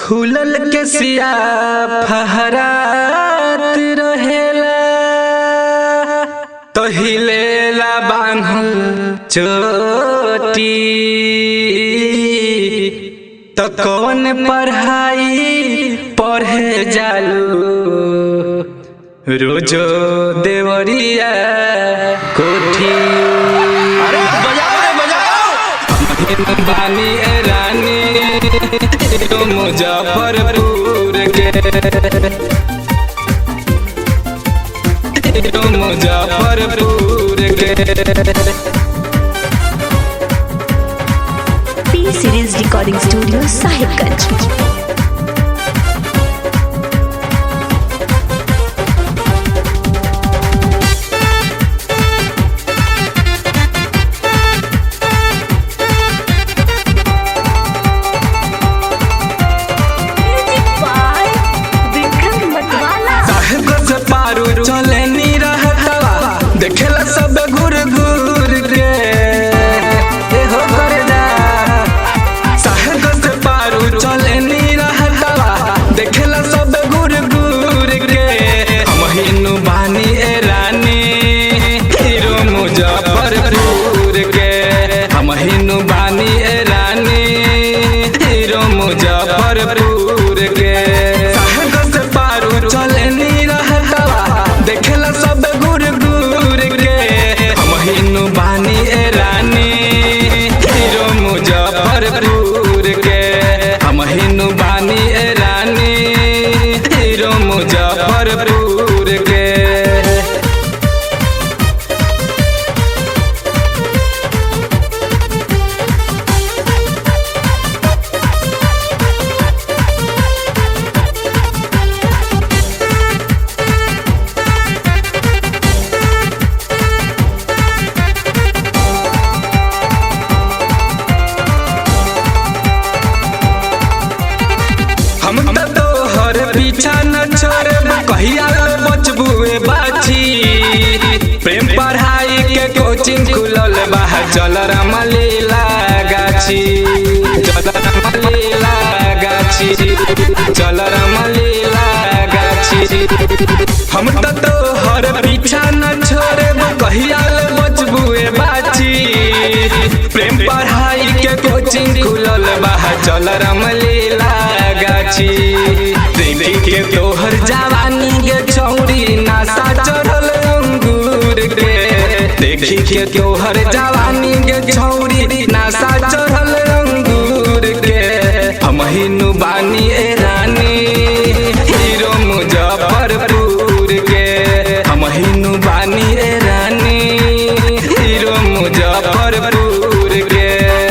खुलल के सिया फहरात रहेला तो हिलेला बान्हल चोटी तो कौन पढ़ाई पढ़े जालू रोजो देवरिया कोठी अरे बजाओ रे बजाओ बानी ए रानी तो मुजफ्फरपुर के तो मुजफ्फरपुर के P series recording studio Sahibganj Vikram मतवाला साहेब से पारू चले नी रहतवा देखेला सब घूर घूर के ए हो करे जा साहेब से पारू चले नी रहतवा देखेला सब घूर घूर के हम हिनु बानी ए रानी हीरो मुजफ्फरपुर के हम हिनु बानी ए रानी हीरो मुजफ्फरपुर के साहेब से पारू चले नी रहतवा देखेला सब घूर घूर के हम हिनु बानी ए रानी हीरो मुजफ्फरपुर के हम हिनु बानी ए रानी हीरो मुजफ्फरपुर के हम त तोहर पीछा न छोड़ब कहिया ले बचबुए बाछी प्रेम पढ़ाई के कोचिंग खुलल बा चल रमलीला गाछी चल रमलीला गाछी चल रमलीला गाछी हम त तोहर पीछा न छोड़ब कहिया ले बचबुए बाछी प्रेम पढ़ाई के कोचिंग खुलल बा चल रमलीला गाछी देखी के तोहर जवानी के छौरी नासा चढ़ल अंगूर के देखी के तोहर जवानी के छौरी नासा चढ़ल अंगूर के हम हिनु बानी ए रानी हीरो मुजफ्फरपुर के हम हिनु बानी ए रानी हीरो मुजफ्फरपुर के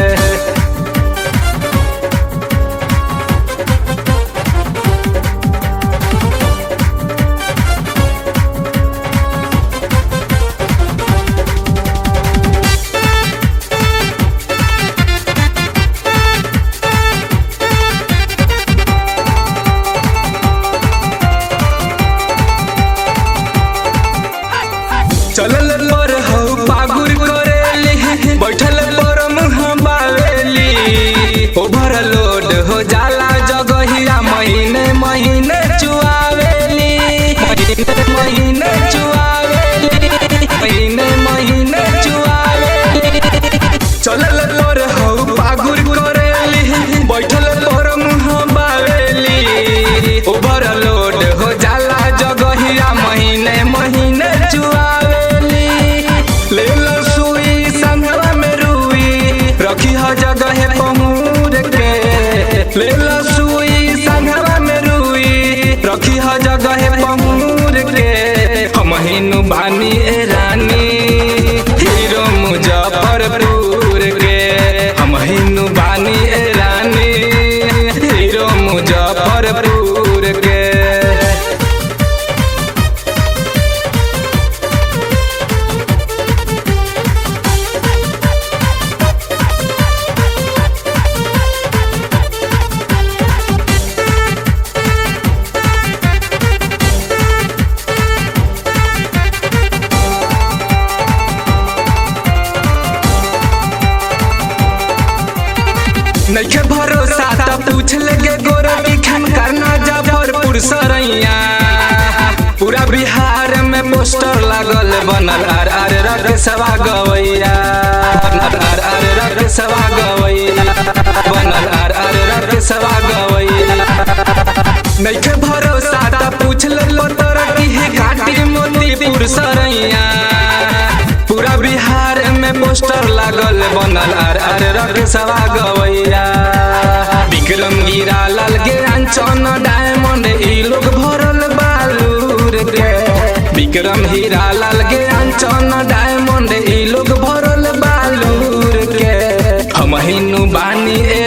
चलल पर हौ पागुर करेली बैठल पर मुँह बावेली ओभर लोड हो जाला जगहिया महीने महीने चुआवेली महीने महीने चुआवेली महीने महीने चुआवेली चलल पर हौ पागुर करेली बैठल पर मुँह बावेली ओभर लोड हो जाला जगहिया महीने महीने चुआवेली ले लो सुई संगवा में रुई रखी ह जगह पहुर के ले लो सुई संगवा में रुई रखी ह जगह पहुर के हम हिनु बानी ए रानी हीरो मुजफ्फरपुर के हम हिनु बानी ए रानी हीरो मुजफ्फरपुर के नइखे भरोसा त पूछ लेगे गोरा की सरैया पूरा बिहार में पोस्टर लागल बनल आर आर रग सवा गवैया आर आर रग सवा गवैया बनल आर आर रग सवा गवैया नैखे भरोसा त पूछ ले तोरा की है घाटी मोतीपुर सरैया पूरा बिहार में पोस्टर लागल बनल आर आर रग सवा गवैया विक्रम गिरा लाल के अंचन डायमंड ई लोग भरल बालूर के विक्रम हीरा लाल के अंचन डायमंड ई लोग भरल बालूर के हम हिनु बानी